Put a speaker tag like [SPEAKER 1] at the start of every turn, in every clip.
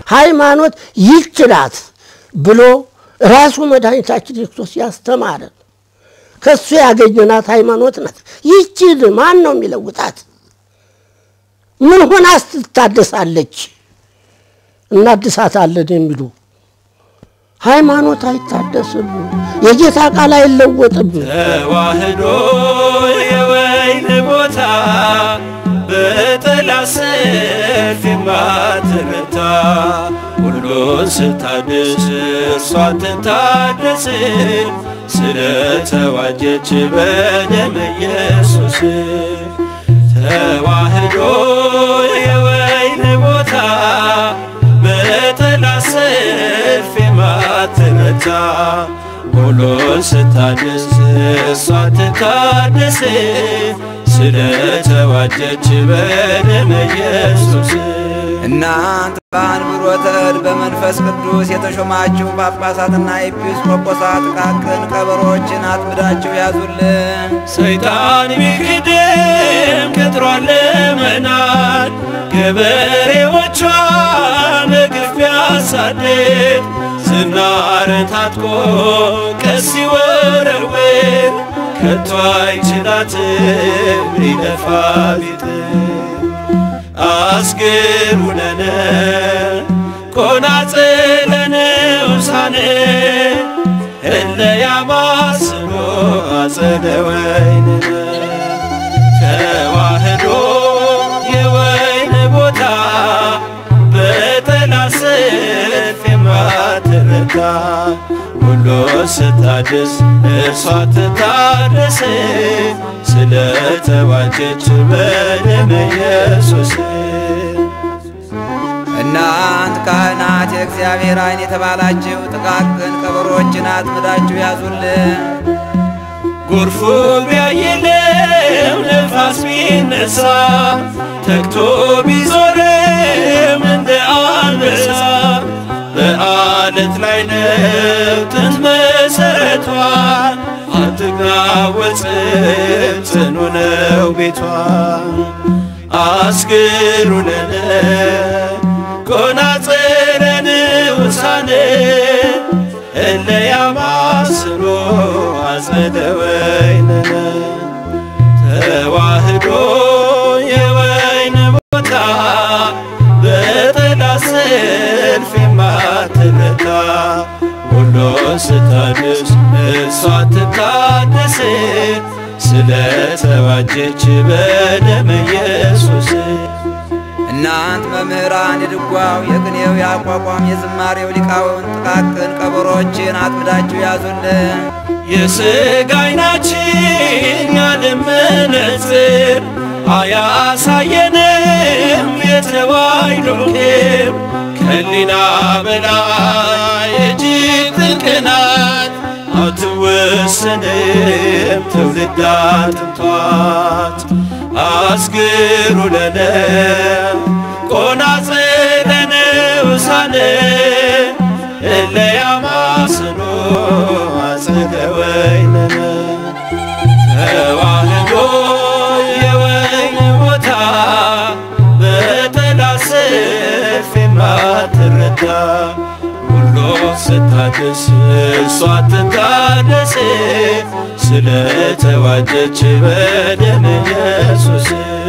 [SPEAKER 1] ሃይማኖት ይህች ናት ብሎ ራሱ መድኃኒታችን ክርስቶስ ያስተማረን ከእሱ ያገኘናት ሃይማኖት ናት። ይህችን ማን ነው የሚለውጣት? ምን ሆናስ ትታደሳለች? እናድሳታለን የሚሉ ሃይማኖት አይታደስም። የጌታ ቃል አይለወጥም።
[SPEAKER 2] ተዋህዶ የወይን ቦታ በጠላት ሰልፍ የማትረታ ሁሉን ስታድስ እርሷ ትታደስ ስለተዋጀች በደም ኢየሱስ ተዋህዶ የወይን ቦታ በጠላት ሰልፍ የማትረታ ሁሉን ስታድስ እሷ ትታደስ ስለተዋጀች በደም ኢየሱስ
[SPEAKER 3] እናንት በአንብሮተ እድ በመንፈስ ቅዱስ የተሾማችሁ ጳጳሳትና ኤጲስቆጶሳት ጥቃቅን ቀበሮችን አጥምዳችሁ ያዙልን።
[SPEAKER 2] ሰይጣን ቢክድም ቅጥሯን ለመናድ ገበሬዎቿን በግፍ ቢያሳድድ ዝናርን ታጥቆ ቀስ ሲወረውር ከቶ አይችላትም ሊደፋ ቢጥር አስግሩነነ ቆናጽለነ ውሳነ እለ ያማስኖ አጸደ ወይንነ ተዋህዶ የወይን ቦታ በጠላት ሰልፍ የማትረታ ሁሉ ስታድስ እርሷ ትታደስ ስለተዋጀች በደም ኢየሱስ
[SPEAKER 3] እናንት ካህናት የእግዚአብሔር ዓይን የተባላችሁ ጥቃቅን ቀበሮችን አጥምዳችሁ ያዙልን።
[SPEAKER 2] ጎርፉ ቢያይልም ነፋስ ቢነሳ ተግቶ ቢዞርም እንደ አንበሳ በአለት ላይ ነው ጥንት መሰረቷ አትናወጽም ጽኑ ነው ቤቷ አስግሩነነ ቆናጽረን ውሳነ እለ ያማስኖ አጸደ ወይንነ ተዋህዶ የወይን ቦታ በጠላት ሰልፍ የማትረታ ሁሉ ስታድስ እሷ ትታደስ ስለተዋጀች በደም ኢየሱስ
[SPEAKER 3] እናንት መምህራን የድጓው የቅኔው የአቋቋም የዝማሬው ሊቃውንት ጥቃቅን ቀበሮችን አጥምዳችሁ ያዙልን።
[SPEAKER 2] የሥጋ ዓይናችን ያለም መነጽር አያሳየንም የተዋሕዶ ክብር ከሊና በላይ እጅግ ጥልቅ ናት አትወሰንም ትውልድ አጥንቷት አስግሩ ለነ ቆናጽለነ ውሳነ እለ ያማስኖ አጸደ ወይንነ ተዋህዶ የወይን ቦታ በጠላት ሰልፍ የማትረታ ሁሉ ስታድስ እሷ ትታደስ ስለተዋጀች በደም ኢየሱስ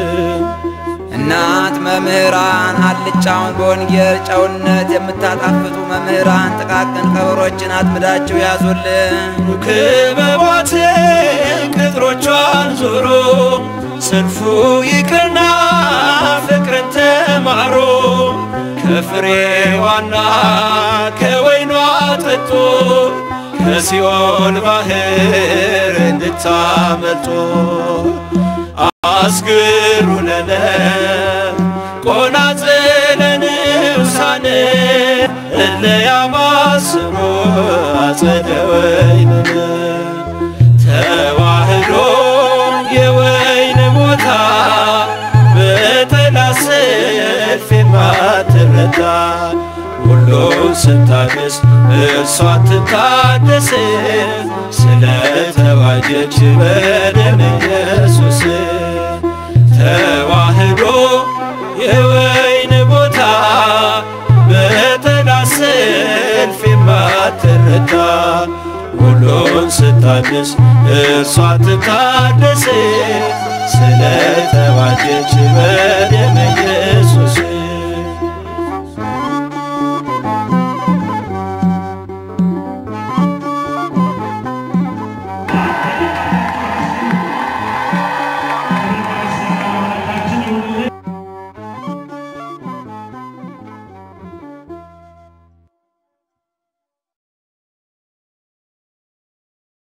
[SPEAKER 3] እናንት መምህራን አልጫውን በወንጌል ጨውነት የምታጣፍጡ መምህራን ጥቃቅን ቀበሮችን አጥምዳችሁ ያዙልን።
[SPEAKER 2] ክበቧትን ቅጥሮቿን ዞሮ ሰልፉ ይቅርና ፍቅርን ተማሮ ከፍሬዋና ከወይኗ ጠጦ ከሲኦል ባህር እንድታመልጦ አስግሩ ለነ ቆናጽለን ውሳነ እለ ያማስኖ አጸደ ወይንነ ተዋህዶ የወይን ቦታ በጠላት ሰልፍ የማትረታ ሁሉ ስታድስ እርሷ ትታደስ ስለተዋጀች በደም ኢየሱስ ተዋህዶ የወይን ቦታ ማትረታ ሁሉን ስታድስ እርሷ ትታደስ ስለተዋጀች በደመ